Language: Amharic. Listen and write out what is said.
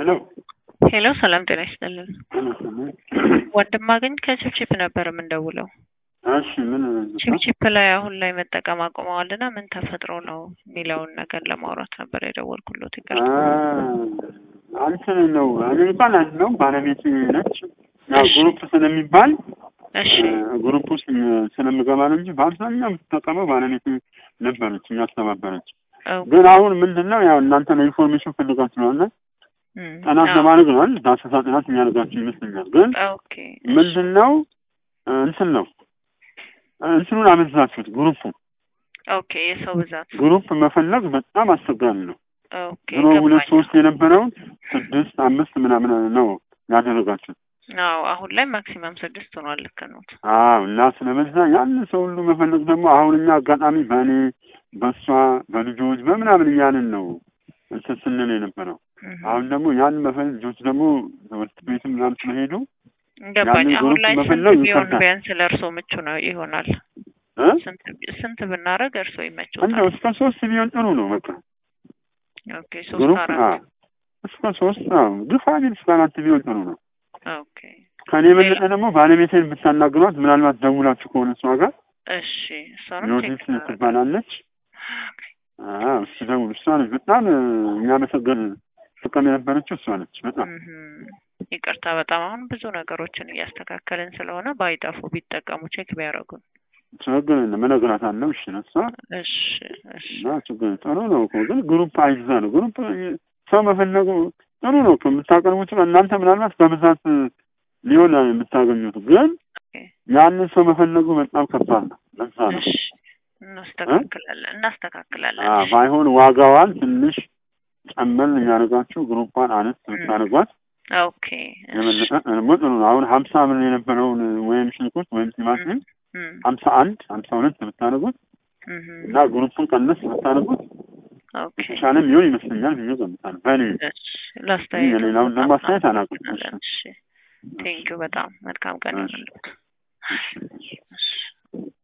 ሄሎ ሄሎ ሰላም ጤና ይስጥልን። ወንድም አገኝ ከቺፕቺፕ ነበር የምንደውለው። እሺ ምን ቺፕቺፕ ላይ አሁን ላይ መጠቀም አቁመዋልና ምን ተፈጥሮ ነው የሚለውን ነገር ለማውራት ነበር የደወልኩሎት። ይቅርታ። አንተን ነው እኔ እንኳን አንድ ነው ባለቤት ነች። ያው ግሩፕ ስለሚባል እሺ ግሩፕ ውስጥ ስለምገባ ነው እንጂ በአብዛኛው የምትጠቀመው ባለቤት ነበረች የሚያስተባበረች። ኦኬ። ግን አሁን ምንድን ነው ያው እናንተ ነው ኢንፎርሜሽን ፈልጋችሁ ስለሆነ እም፣ ጥናት አዎ። ለማድረግ ነው አይደል? ዳሰሳ ጥናት የሚያደርጋችሁ ይመስለኛል። ግን ኦኬ ምንድን ነው እንትን ነው እንትኑን አመዛችሁት። ግሩፑ ኦኬ የሰው ብዛት ግሩፕ መፈለግ በጣም አስቸጋሪ ነው። ኦኬ ድሮ ሁለት ገባኝ። ሶስት የነበረውን ስድስት አምስት ምናምን ነው ያደረጋችሁት። አዎ አሁን ላይ ማክሲመም ስድስት ሆኗል። ልክ ነዎት። አዎ እና ስለበዛ ያንን ሰው ሁሉ መፈለግ ደግሞ አሁን እኛ አጋጣሚ በእኔ በእሷ በልጆች በምናምን እያልን ነው እንትን ስንል የነበረው። እም፣ አሁን ደግሞ ያን መፈለግ ልጆች ደግሞ ትምህርት ቤትም ምናምን ስለሄዱ ገባኝ። ያንን አሁን ግሩፕ ላይ ስንት መፈለግ ቢሆን ይከብዳል። ቢያንስ ለእርሶ ምቹ ነው ይሆናል? እ? ስንት ስንት ብናደርግ እርሶ ይመችዎታል? እንደው እስከ ሶስት ቢሆን ጥሩ ነው። በቃ ኦኬ ሶስት ግሩፕ አራት አዎ፣ እስከ ሶስት አዎ፣ ግፋ ቢል እስከ አራት ቢሆን ጥሩ ነው። ኦኬ ከኔ የበለጠ ደግሞ ባለቤቴን ብታናግሯት ምናልባት ደውላችሁ ከሆነ እሷ ጋር እሺ እሷንም ቼክ ዮዲት እናደርጋለን። ትባላለች። አዎ እሱ ደውል። እሷ ነች በጣም የሚያመሰገን ጥቅም የነበረችው እሷ ነች። በጣም እህም፣ ይቅርታ በጣም አሁን ብዙ ነገሮችን እያስተካከልን ስለሆነ ባይጠፉ ቢጠቀሙ ቼክ ቢያደርጉን። ችግር የለም እነግራታለሁ። እሺ ነው እሷ እሺ እሺ እና ችግር ጥሩ ነው እኮ ግን ግሩፕ አይዛ ነው ግሩፕ ሰው መፈለጉ ጥሩ ነው እኮ የምታቀርቡት እናንተ ምናልባት በብዛት ሊሆን የምታገኙት ግን ኦኬ፣ ያንን ሰው መፈለጉ በጣም ከባድ ነው። ለዛ ነው እሺ እናስተካክላለን እናስተካክላለን። አዎ፣ እሺ፣ ባይሆን ዋጋዋን ትንሽ ጨመር የሚያደርጋችሁ ግሩፓን አነስ ብታደርጓት ኦኬ እሺ፣ የበለጠ ደግሞ ጥሩ ነው። አሁን ሀምሳ ብር የነበረውን ወይም ሽንኩርት ወይም ቲማቲም እም፣ ሀምሳ አንድ ሀምሳ ሁለት ብታደርጉት እህም፣ እና ግሩፑን ቀነስ ብታደርጉት ኦኬ የተሻለ የሚሆን ይመስለኛል ብዬ ገምታለሁ። በእኔ እሺ፣ ላስተያየቱ የሌላውን ደግሞ በጣም አስተያየት አላውቅም። እናመሰግናለን። እሺ ቴንኪው በጣም መልካም ቀን እሺ። ይሁንልዎት። እሺ፣ እሺ። እሺ